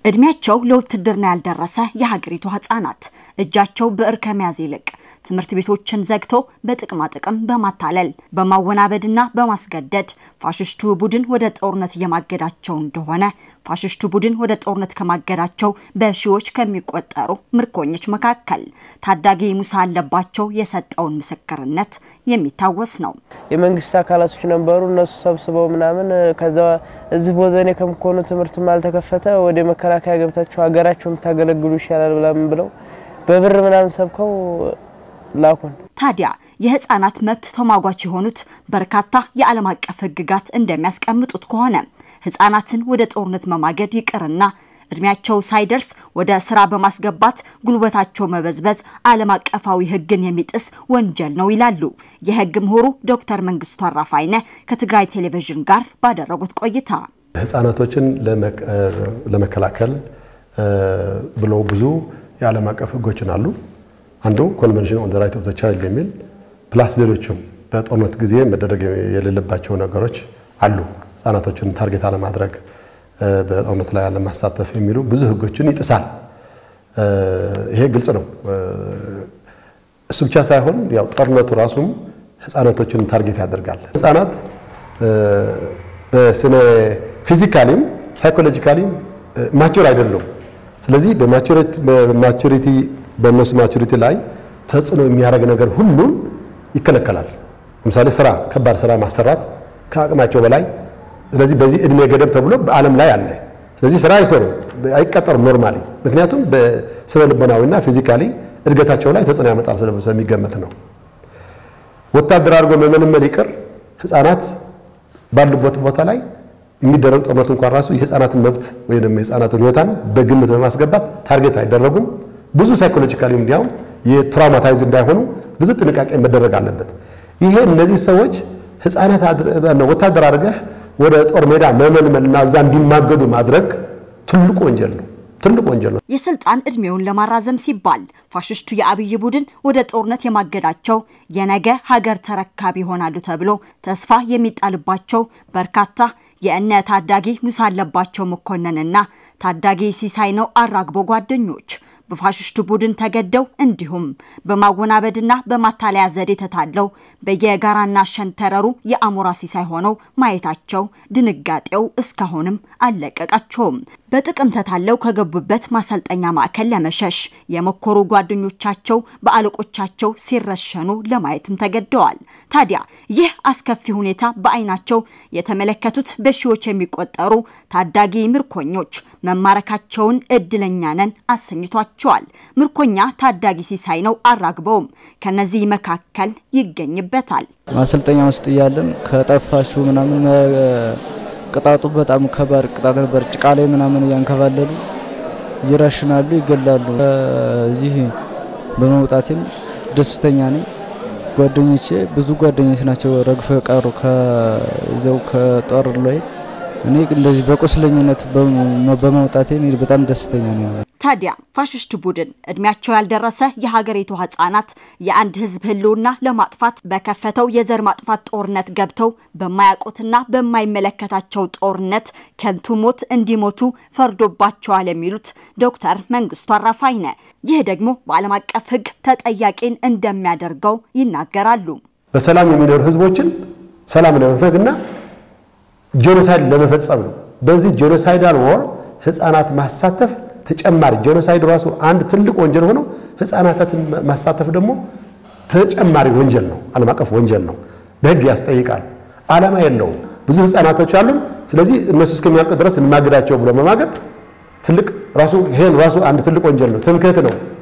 እድሜያቸው ለውትድርና ያልደረሰ የሀገሪቱ ህጻናት እጃቸው ብዕር ከመያዝ ይልቅ ትምህርት ቤቶችን ዘግቶ በጥቅማ ጥቅም በማታለል በማወናበድና በማስገደድ ፋሽስቱ ቡድን ወደ ጦርነት እየማገዳቸው እንደሆነ ፋሽስቱ ቡድን ወደ ጦርነት ከማገዳቸው በሺዎች ከሚቆጠሩ ምርኮኞች መካከል ታዳጊ ሙሳ አለባቸው የሰጠውን ምስክርነት የሚታወስ ነው። የመንግስት አካላቶች ነበሩ። እነሱ ሰብስበው ምናምን ከዛ እዚህ ቦዘኔ ከምኮኑ ትምህርትም አልተከፈተ ወደ መከላከያ ገብታችሁ ሀገራቸው የምታገለግሉ ይሻላል ብላምን ብለው በብር ምናምን ሰብከው ላኩን። ታዲያ የህፃናት መብት ተሟጓች የሆኑት በርካታ የዓለም አቀፍ ህግጋት እንደሚያስቀምጡት ከሆነ ህፃናትን ወደ ጦርነት መማገድ ይቅርና እድሜያቸው ሳይደርስ ወደ ስራ በማስገባት ጉልበታቸው መበዝበዝ ዓለም አቀፋዊ ህግን የሚጥስ ወንጀል ነው ይላሉ የህግ ምሁሩ ዶክተር መንግስቱ አራፋይነ ከትግራይ ቴሌቪዥን ጋር ባደረጉት ቆይታ። ህፃናቶችን ለመከላከል ብለው ብዙ የዓለም አቀፍ ህጎችን አሉ። አንዱ ኮንቨንሽን ኦን ዘ ራይት ኦፍ ዘ ቻይልድ የሚል ፕላስ ሌሎችም በጦርነት ጊዜ መደረግ የሌለባቸው ነገሮች አሉ። ህጻናቶችን ታርጌት አለማድረግ፣ በጦርነት ላይ አለማሳተፍ የሚሉ ብዙ ህጎችን ይጥሳል። ይሄ ግልጽ ነው። እሱ ብቻ ሳይሆን ያው ጦርነቱ ራሱም ህጻናቶችን ታርጌት ያደርጋል። ህጻናት በስነ ፊዚካሊም ሳይኮሎጂካሊም ማቹር አይደሉም። ስለዚህ በማቹሪቲ በእነሱ ማቹሪቲ ላይ ተጽዕኖ የሚያደርግ ነገር ሁሉን ይከለከላል። ለምሳሌ ስራ፣ ከባድ ስራ ማሰራት ከአቅማቸው በላይ ስለዚህ በዚህ እድሜ ገደብ ተብሎ በዓለም ላይ አለ። ስለዚህ ስራ አይሰሩም፣ አይቀጠሩም ኖርማሊ። ምክንያቱም በስነ ልቦናዊና ፊዚካሊ እድገታቸው ላይ ተጽዕኖ ያመጣል ስለሚገመት ነው። ወታደር አድርጎ መመልመል ይቅር ህፃናት ባሉበት ቦታ ላይ የሚደረግ ጦርነት እንኳን ራሱ የህፃናትን መብት ወይም ደግሞ የህፃናትን ሁኔታን በግምት በማስገባት ታርጌት አይደረጉም። ብዙ ሳይኮሎጂካሊ እንዲያውም የትራውማታይዝ እንዳይሆኑ ብዙ ጥንቃቄ መደረግ አለበት። ይሄ እነዚህ ሰዎች ህፃናት ወታደር አድርገህ ወደ ጦር ሜዳ መመልመልና እዛ እንዲማገዱ ማድረግ ትልቁ ወንጀል ነው። ትልቅ ወንጀል ነው። የስልጣን እድሜውን ለማራዘም ሲባል ፋሽስቱ የአብይ ቡድን ወደ ጦርነት የማገዳቸው የነገ ሀገር ተረካቢ ይሆናሉ ተብሎ ተስፋ የሚጣልባቸው በርካታ የእነ ታዳጊ ሙሳ አለባቸው መኮንንና ታዳጊ ሲሳይ ነው አራግቦ ጓደኞች በፋሽስቱ ቡድን ተገደው እንዲሁም በማወናበድና በማታለያ ዘዴ ተታለው በየጋራና ሸንተረሩ የአሞራ ሲሳይ ሆነው ማየታቸው ድንጋጤው እስካሁንም አልለቀቃቸውም። በጥቅም ተታለው ከገቡበት ማሰልጠኛ ማዕከል ለመሸሽ የሞከሩ ጓደኞቻቸው በአለቆቻቸው ሲረሸኑ ለማየትም ተገደዋል። ታዲያ ይህ አስከፊ ሁኔታ በአይናቸው የተመለከቱት በሺዎች የሚቆጠሩ ታዳጊ ምርኮኞች መማረካቸውን እድለኛ ነን አሰኝቷቸዋል። ምርኮኛ ታዳጊ ሲሳይ ነው አራግበውም ከነዚህ መካከል ይገኝበታል። ማሰልጠኛ ውስጥ እያለን ከጠፋችሁ ምናምን ቅጣቱ በጣም ከባድ ቅጣት ነበር። ጭቃ ላይ ምናምን እያንከባለሉ ይረሽናሉ፣ ይገላሉ። እዚህ በመውጣቴም ደስተኛ ነኝ። ጓደኞቼ ብዙ ጓደኞች ናቸው ረግፈው የቀሩ ከዚያው ከጦር ላይ እኔ እንደዚህ በቁስለኝነት በመውጣቴ እኔ በጣም ደስተኛ ነኝ። ታዲያ ፋሽስት ቡድን እድሜያቸው ያልደረሰ የሀገሪቱ ህጻናት የአንድ ህዝብ ህልውና ለማጥፋት በከፈተው የዘር ማጥፋት ጦርነት ገብተው በማያውቁትና በማይመለከታቸው ጦርነት ከንቱ ሞት እንዲሞቱ ፈርዶባቸዋል የሚሉት ዶክተር መንግስቱ አራፋይነ ይህ ደግሞ በዓለም አቀፍ ህግ ተጠያቂን እንደሚያደርገው ይናገራሉ። በሰላም የሚኖሩ ህዝቦችን ሰላም ለመፈግና ጄኖሳይድ ለመፈጸም ነው። በዚህ ጄኖሳይዳል ወር ህፃናት ማሳተፍ ተጨማሪ ጄኖሳይድ ራሱ አንድ ትልቅ ወንጀል ሆኖ ህፃናትን ማሳተፍ ደግሞ ተጨማሪ ወንጀል ነው። ዓለም አቀፍ ወንጀል ነው። በህግ ያስጠይቃል። ዓላማ የለውም። ብዙ ህፃናቶች አሉን። ስለዚህ እነሱ እስከሚያልቅ ድረስ እንማግዳቸው ብሎ መማገድ ትልቅ ራሱ ይሄን ራሱ አንድ ትልቅ ወንጀል ነው። ትምክህት ነው።